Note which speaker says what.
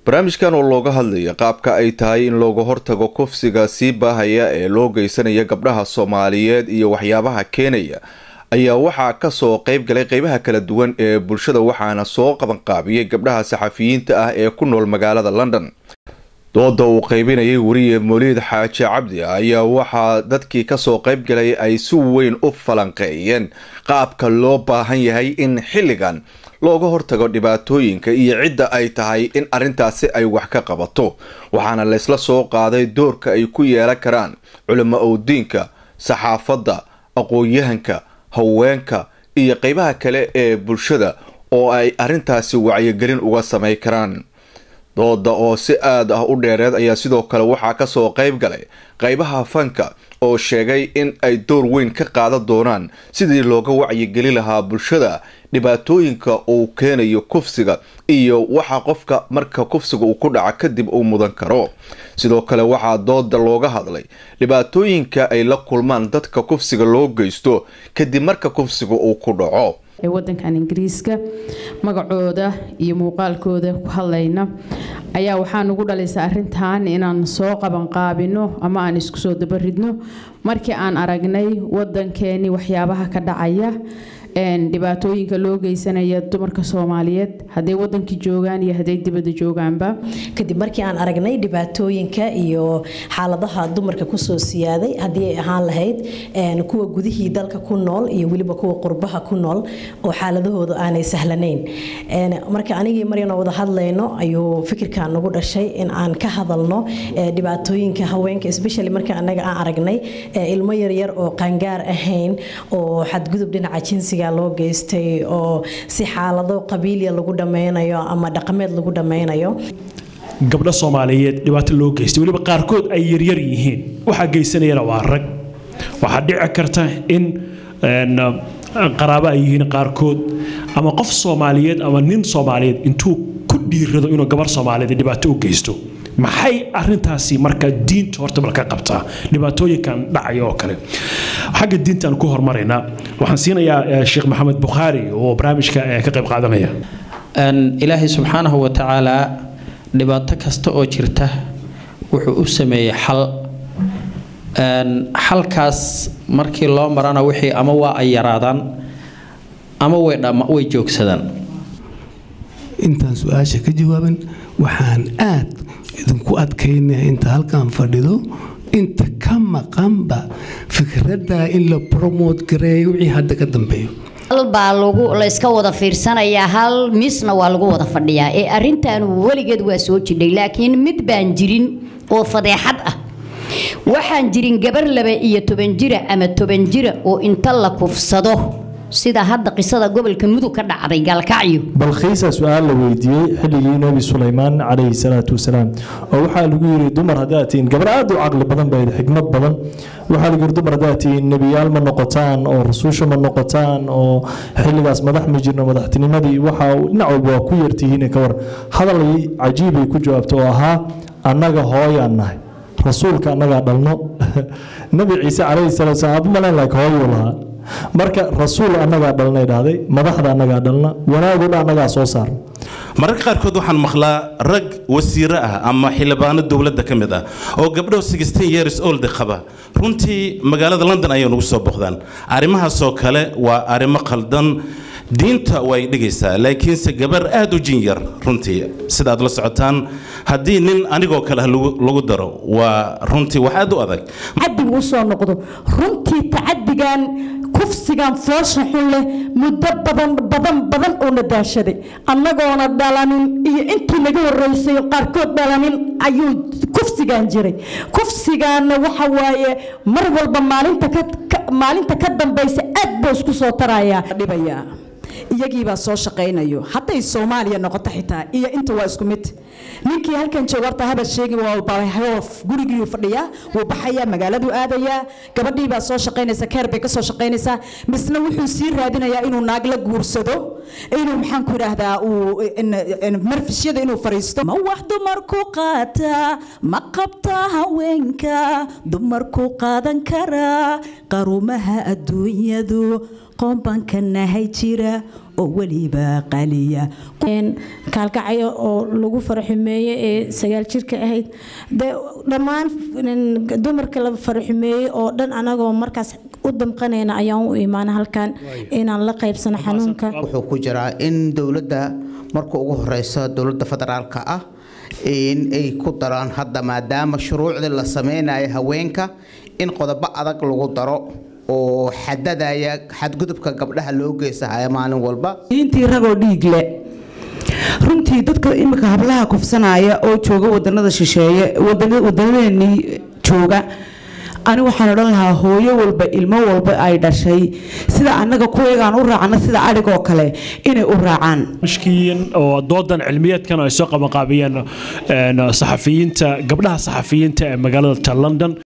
Speaker 1: barnaamijkan oo looga hadlaya qaabka ay tahay in looga hortago kufsiga sii baahaya ee loo geysanaya gabdhaha soomaaliyeed iyo waxyaabaha keenaya ayaa waxaa kasoo qeyb galay qeybaha kala duwan ee bulshada waxaana soo qabanqaabiyey gabdhaha saxafiyiinta ah ee ku nool magaalada london dooda uu qeybinayay weriye moliid xaaji cabdi ayaa waxaa dadkii kasoo qeyb galay ay si weyn u falanqeeyeen qaabka loo baahan yahay in xilligan looga hortago dhibaatooyinka iyo cidda ay tahay in arrintaasi ay wax ka qabato waxaana laysla soo qaaday doorka ay ku yeelan karaan culimo owdiinka saxaafadda aqoon-yahanka haweenka iyo qeybaha kale ee bulshada oo ay arrintaasi wacyigelin uga samay karaan dooda oo si aad ah u dheereed ayaa sidoo kale waxaa kasoo qeyb galay qeybaha fanka oo sheegay in ay door weyn ka qaadan doonaan sidii looga wacyigeli lahaa bulshada dhibaatooyinka uu keenayo kufsiga iyo waxa qofka marka kufsiga uu ku dhaca kadib uu mudan karo sidoo kale waxaa dooda looga hadlay dhibaatooyinka ay la kulmaan dadka kufsiga loo geysto kadib marka kufsiga uu ku dhaco
Speaker 2: ee wadankan ingiriiska magacooda iyo muuqaalkooda ku hadlayna ayaa waxaa nugu dhalaysa arintan inaan soo qabanqaabino ama aan isku soo dabaridno markii aan aragnay wadankeeni waxyaabaha ka dhacaya dhibaatooyinka loo geysanaya dumarka soomaaliyeed hadday wadankii joogaan iyo hadday dibadda joogaanba
Speaker 3: kadib markii aan aragnay dhibaatooyinka iyo xaaladaha dumarka kusoo siyaaday haddii ay ahaan lahayd kuwa gudihii dalka ku nool iyo weliba kuwa qurbaha ku nool oo xaaladahooda aanay sahlanayn marka anigii maryana wada hadlayno ayuu fikirkan nagu dhashay in aan ka hadalno dhibaatooyinka haweenka especially marka anaga aan aragnay ilmo yaryar oo qaangaar ahayn oo xadgudub dhinaca jinsiga loo geystay oo si xaalado qabiiliya lagu dhammaynayo ama dhaqameed lagu dhammaynayo
Speaker 4: gabdho soomaaliyeed dhibaato loo geystay weliba qaarkood ay yaryar yihiin waxaa geysanayana waa rag waxaa dhici karta in qaraabo ay yihiin qaarkood ama qof soomaaliyeed ama nin soomaaliyeed intuu ku dhiirado inuu gabar soomaaliyeed dhibaato u geysto maxay arintaasi marka diinta horta bal ka qabtaa dhibaatooyinkan dhacaya oo kale xagga diintaan ku hormaraynaa waxaan siinayaa sheekh maxamed bukhaari oo barnaamijka ka qayb qaadanaya
Speaker 5: ilaahay subxaanahu wa tacaalaa dhibaato kasta oo jirta wuxuu u sameeyey xal xalkaas markii loo marana wixii ama waa ay yaraadaan ama way joogsadaan
Speaker 6: intaan su-aasha ka jawaaban waxaan aad idinku adkaynaya inta halkan fadhido inta ka maqanba fikradda in la bromote gareeyo wixii hadda ka dambeeyo
Speaker 7: hal baa lagu la iska wada fiirsanayaa hal misna waa lagu wada fadhiyaa ee arrintan weligeed waa soo jidhay laakiin mid baan jirin oo fadeexad ah waxaan jirin gabar laba iyo toban jira ama toban jira oo inta la kufsado sida hadda qisada gobolka mudug ka dhacday gaalkacyo
Speaker 8: balkhiisa su-aal la weydiiyey xilligii nebi sulaymaan calayhi salaatu wasalaam oo waxaa lagu yiri dumar haddaad tihiin gabar aad u caqli badan bayd xikmad badan waxaa lagu yiri dumar haddaad tihiin nebiyaal ma noqotaan oo rasuusha ma noqotaan oo xilligaas madax ma jirno madaxtinimadii waxa dhinac walba waa ku yartihiin ka war hadal cajiibay ku jawaabta oo ahaa annaga hooyaan nahay rasuulka annagaa dhalno nebi ciise calayhi salaatu wasalaam abu malan like hooyuu lahaa marka rasuul annagaa dhalnay dhahday madaxda annagaa dhalna wanaaguna annagaa soo saarna
Speaker 9: mararka qaarkood waxaan maqlaa rag wasiiro ah ama xildhibaano dowladda ka mid ah oo gabdho sixteen years old qaba runtii magaalada london ayay nagu soo boqdaan arrimahaasoo kale waa arrimo khaldan diinta way dhigaysaa laakiinse gabar aad u jin yar runtii sida aad la socotaan haddii nin anigoo kale ah lagu daro waa runtii wax aad u adag
Speaker 10: cadigu usoo noqdo runtii tacadigan kufsigan foosha xun leh muddo badan badan badan uuna daashaday annagoona dhalanin iyo intii naga horeysay qaarkood dhalanin ayuu kufsigan jiray kufsigaana waxa waaye mar walba maalinta ka maalinta ka dambaysa aad buu isku soo tarayaa
Speaker 11: dhibaya iyagiibaa soo shaqaynayo hadday soomaaliya noqoto xitaa iyo inta waa isku mid ninkii halkan jooga horta habad sheegi walbahoof gurigiiu fadhiyaa wuu baxayaa magaaladuu aadayaa gabadhiibaa soo shaqaynaysa keer bay kasoo shaqaynaysaa misna wuxuu sii raadinayaa inuu naag la guursado inuu maxaan ku idhaahdaa uu marfishyada inuu fariisto ma wax dumarku qaataa ma qabtaa haweenka dumarku qaadan karaa qarumaha adduunyadu qoombanka nahay jira
Speaker 12: oo weliba qaliya
Speaker 13: kaalkacyo oo lagu faraxumeeye ee sagaal jirka ahayd de dhammaan dumarka la faraxumeeyey oo dhan anagoo markaas u damqanayna ayaan u imaana halkan inaan la qaybsano xanuunka
Speaker 14: wuxuu ku jiraa in dowladda marka ugu horeysa dowladda federaalka ah in ay ku daraan hadda maadaama shuruucdii la sameynayo haweenka in qodobo adag lagu daro oo xadadaya xadgudubka gabdhaha loo geysahaya maalin walba
Speaker 15: intii ragoo dhiig le runtii dadka imika hablaha kufsanaya oo jooga wadanada shisheeye wadanadeennii jooga ani waxaan odhan lahaa hooyo walba ilmo walba ay dhashay sida annaga kuweegaan u raacno sida adhigoo kale inay u raacaan
Speaker 4: mashkiin oo doodan cilmiyeedkan ay soo qabanqaabiyeen saxafiyiinta gabdhaha saxafiyiinta ee magaalada london